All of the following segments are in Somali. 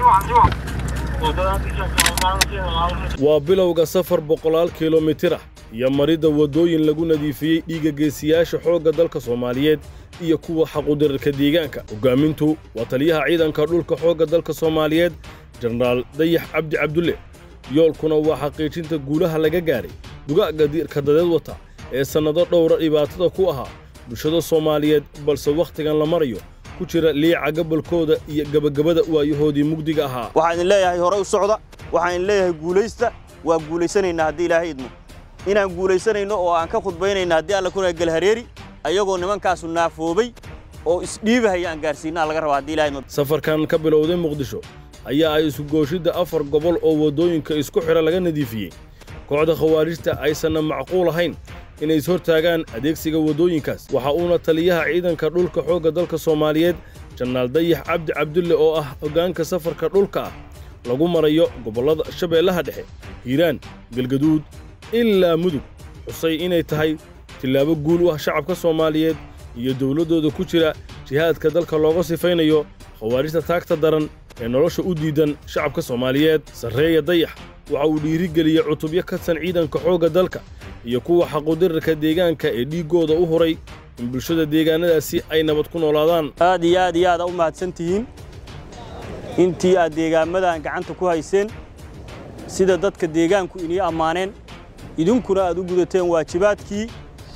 waa bilowga safar boqolaal kilomitir ah iyo maridda waddooyin lagu nadiifiyey dhiigga geesiyaasha xoogga dalka soomaaliyeed iyo kuwa xaqudirarka deegaanka hoggaamintu waa taliyaha ciidanka dhulka xoogga dalka soomaaliyeed jenaraal dayax cabdi cabdulle yoolkuna waa xaqiijinta guulaha laga gaadhay dugaagga diirka dadeed wata ee sannado dhowra dhibaatada ku ahaa bulshada soomaaliyeed balse wakhtigan la marayo ku jira liica gabolkooda iyo gebagabada waayahoodii mugdiga ahaa waxaan idin leeyahay hore u socda waxaan idin leeyahay guulaysta waa guulaysanaynaa haddii ilaahay idmo inaan guulaysanayno oo aan ka khudbaynayna haddii alla kuna galhareeri ayagoo nimankaasu naafoobay oo isdhiibahaya aan gaarsiinaa laga rabaa haddii ilahay idmo safarkan ka bilowday muqdisho ayaa ay isugooshidda afar gobol oo waddooyinka isku xidha laga nadiifiyey kooxda khawaarijta aysanna macquul ahayn inay is hortaagaan adeegsiga waddooyinkaas waxa uuna taliyaha ciidanka dhulka xoogga dalka soomaaliyeed jannaal dayax cabdi cabdulle oo ah hoggaanka safarka dhulka ah lagu marayo gobollada shabeellaha dhexe hiiraan galgaduud ilaa mudug xusay inay tahay tillaabo guul u ah shacabka soomaaliyeed iyo dowladdooda ku jira jihaadka dalka looga sifaynayo khawaarijta taagta daran ee nolosha u diidan shacabka soomaaliyeed sarreeya dayax waxa uu dhiirigeliyey cutubyo ka san ciidanka xoogga dalka iyo kuwa xaqudirarka deegaanka ee dhiiggooda u huray in bulshada deegaannadaasi ay nabad ku noolaadaan aad iyo aad iyo aad aa u mahadsan tihiin intii aad deegaamadan gacanta ku hayseen sida dadka deegaanku inii ammaaneen idinkuna aad u gudateen waajibaadkii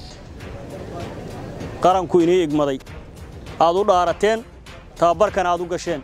qaranku inii igmaday aad u dhaarateen tababarkana aad u gasheen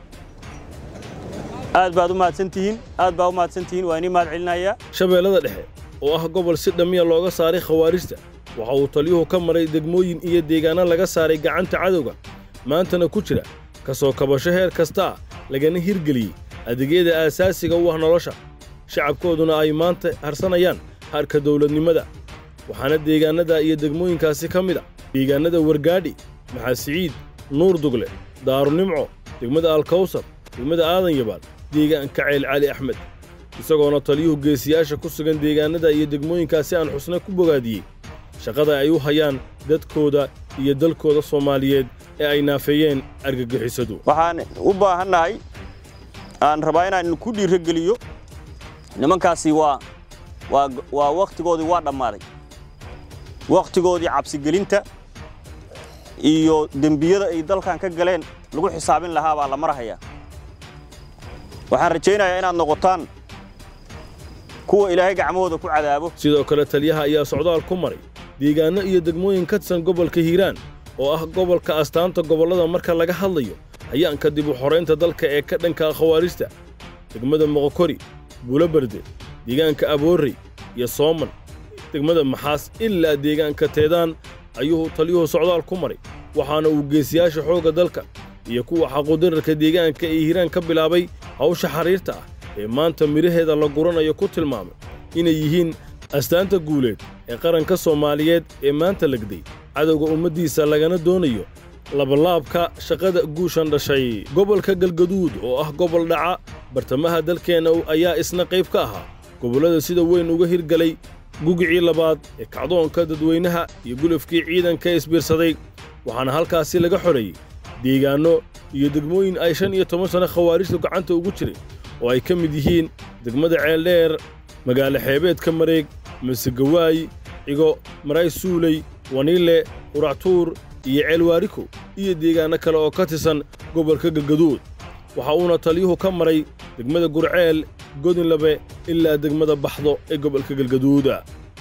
aad baad u mahadsan tihiin aad baa u mahadsan tihiin waa inii mahad celinayaa shabeellada dhexe oo ah gobol si dhammiya looga saaray khawaarijta waxa uu taliyuhu ka maray degmooyin iyo deegaanno laga saaray gacanta cadowga maantana ku jira ka soo kabasho heer kasta ah lagana hirgeliyey adeegyada aasaasiga u ah nolosha shacabkooduna ay maanta harsanayaan harka dawladnimada waxaana deegaannada iyo degmooyinkaasi ka mid a deegaannada wargaadhi maxasiciid nuur dugle daarunimco degmada alkawsar degmada aadan yabaal deegaanka ceel cali axmed isagoona taliyuhu geesiyaasha ku sugan deegaannada iyo degmooyinkaasi aan xusna ku bogaadiyey shaqada ay u hayaan dadkooda iyo dalkooda soomaaliyeed ee ay naafeeyeen argagixisadu waxaan u baahannahay aan rabaa inaan ku dhiirogeliyo nimankaasi waa waa waa wakhtigoodii waa dhammaaday wakhtigoodii cabsigelinta iyo dembiyada ay dalkan ka galeen lagu xisaabin lahaa baa la marahayaa waxaan rajaynayaa inaad noqotaan kuwa ilaahay gacmahooda ku cadaabo sidoo kale taliyaha ayaa socdaal ku maray deegaanno iyo degmooyin ka tirsan gobolka hiiraan oo ah gobolka astaanta gobollada marka laga hadlayo hayaanka dib u xoraynta dalka ee ka dhanka khawaarijta degmada moqokori buuloberde deegaanka aboorrey iyo sooman degmada maxaas ilaa deegaanka teedaan ayuu taliyuhu socdaal ku maray waxaana uu geesiyaasha xoogga dalka iyo kuwa xaqudirarka deegaanka ee hiiraan ka bilaabay hawsha xariirta ah ee maanta midhaheeda la guranayo ku tilmaamay inay yihiin astaanta guuleed ee qaranka soomaaliyeed ee maanta legday cadowga ummaddiisa lagana doonayo labalaabka shaqada guushan dhashay gobolka galgaduud oo ah gobol dhaca bartamaha dalkeenna ayaa isna qayb ka ahaa gobollada sida weyn uga hirgelay gugicii labaad ee kacdoonka dadweynaha iyo gulufkii ciidanka isbiirsaday waxaana halkaasi laga xoreeyey deegaanno iyo degmooyin ay shan iyo toban sanno khawaarijtu gacanta ugu jiray oo ay ka mid yihiin degmada ceeldheer magaalo xeebeedka mareeg masegawaay cigo maray suuley waniile quractuur iyo ceelwaariko iyo deegaanno kale oo ka tirsan gobolka galgaduud waxa uuna taliyuhu ka maray degmada gurceel godinlabe ilaa degmada baxdo ee gobolka galgaduuda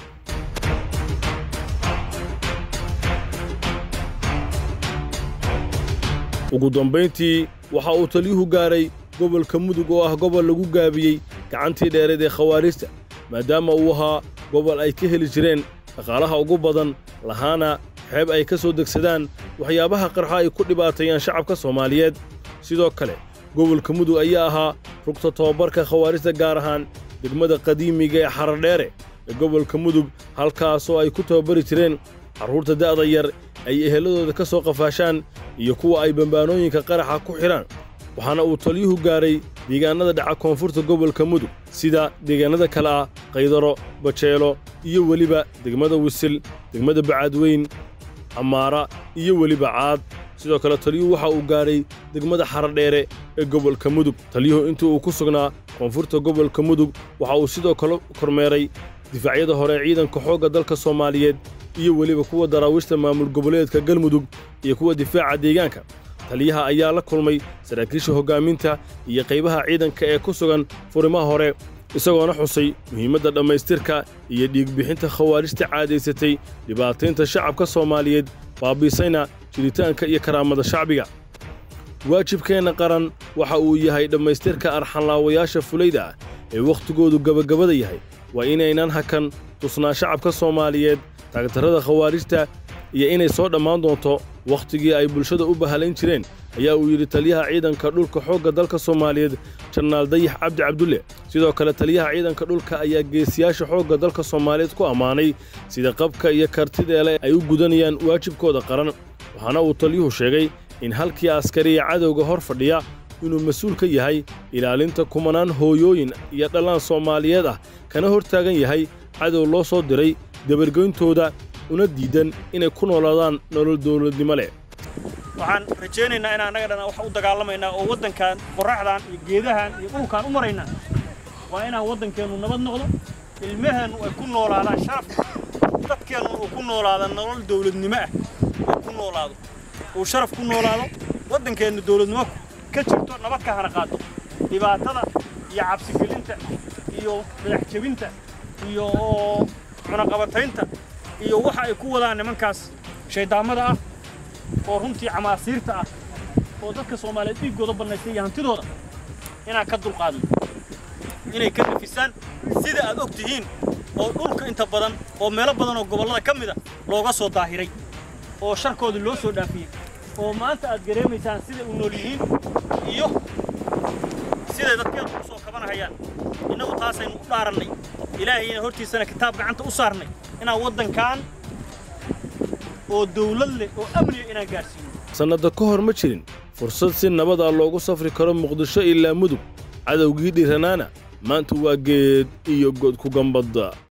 ugu dambayntii waxa uu taliyuhu gaaray gobolka mudug oo ah gobol lagu gaabiyey gacantii dheereed ee khawaarijta maadaama uu ahaa gobol ay ka heli jireen dhaqaalaha ugu badan lahaana xeeb ay ka soo degsadaan waxyaabaha qarxa ay ku dhibaateeyaan shacabka soomaaliyeed sidoo kale gobolka mudug ayaa ahaa rugta tobabarka khawaarijta gaar ahaan degmada qadiimiga ee xaradheere ee gobolka mudug halkaasoo ay ku tababari jireen carruurta da'da yar ay ehelladooda ka soo qafaashaan iyo kuwa ay bambaanooyinka qaraxa ku xidhaan waxaana uu taliyuhu gaaray deegaannada dhaca koonfurta gobolka mudug sida deegaannada kale ah qaydaro bajeelo iyo weliba degmada wisil degmada bacaadweyn camaara iyo weliba caad sidoo kale taliyuhu waxa uu gaadhay degmada xaradheere ee gobolka mudug taliyuhu intii uu ku sugnaa koonfurta gobolka mudug waxa uu sidoo kale kormeeray difaacyada hore ee ciidanka xoogga dalka soomaaliyeed iyo weliba kuwa daraawiishta maamul goboleedka galmudug iyo kuwa difaaca deegaanka taliyaha ayaa la kulmay saraakiisha hoggaaminta iyo qaybaha ciidanka ee ku sugan furimaha hore isagoona xusay muhiimadda dhammaystirka iyo dhiigbixinta khawaarijta caadaysatay dhibaataynta shacabka soomaaliyeed baabiisayna jiritaanka iyo karaamada shacbiga waajibkeenna qaran waxa uu yahay dhammaystirka arxanlaawayaasha fulayda ah ee wakhtigoodu gabagabada yahay waa inaynan hakan tusnaa shacabka soomaaliyeed taagtarrada khawaarijta iyo inay soo dhammaan doonto wakhtigii ay bulshada u bahalayn jireen ayaa uu yidhi taliyaha ciidanka dhulka xoogga dalka soomaaliyeed jannaal dayax cabdi cabdulle sidoo kale taliyaha ciidanka dhulka ayaa geesiyaasha xoogga dalka soomaaliyeed ku ammaanay sida qabka iyo kartideele ay u gudanayaan waajibkooda qaran waxaana uu taliyuhu sheegay in halkii askariya cadowga hor fadhiya inuu mas-uul ka yahay ilaalinta kumanaan hooyooyin iyo dhallaan soomaaliyeed ah kana hor taagan yahay cadow loo soo diray dabargoyntooda una diidan inay ku noolaadaan nolol dawladnimo leh waxaan rajaynaynaa inaan annaga dhan wax u dagaalamaynaa oo waddankan qorraxdan iyo geedahan iyo dhulkaan u maraynaa waa inaan waddankeennu nabad noqdo ilmaheennu ay ku noolaadaan sharaf dadkeennu uu ku noolaada nolol dawladnimo ah uu ku noolaado uu sharaf ku noolaado waddankeennu dawladnimo ka jirto nabad ka hana qaado dhibaatada iyo cabsigelinta iyo madax jebinta iyo cunaqabataynta iyo waxa ay ku wadaan nimankaas shayddaamada ah oo runtii camaasiirta ah oo dadka soomaaliyeed dhiiggooda bannaystay iyo hantidooda inaan ka dulqaadno inay ka nafisaan sida aad og tihiin oo dhulka inta badan oo meelo badan oo gobollada ka mida looga soo daahiray oo sharkoodii loo soo dhaafiyey oo maanta aad gareemaysaan siday u nool yihiin iyo siday dadkeedu u soo kabanahayaan innagu taasaynu u dhaarannay ilaahayna hortiisana kitaab gacanta u saarnay inaan waddankan oo dawlad leh oo amniga inaan gaadhsiino sannadda ka hor ma jirin fursad si nabad ah loogu safri karo muqdisho ilaa mudug cadowgii dhiranaana maanta waa geed iyo god ku gambadda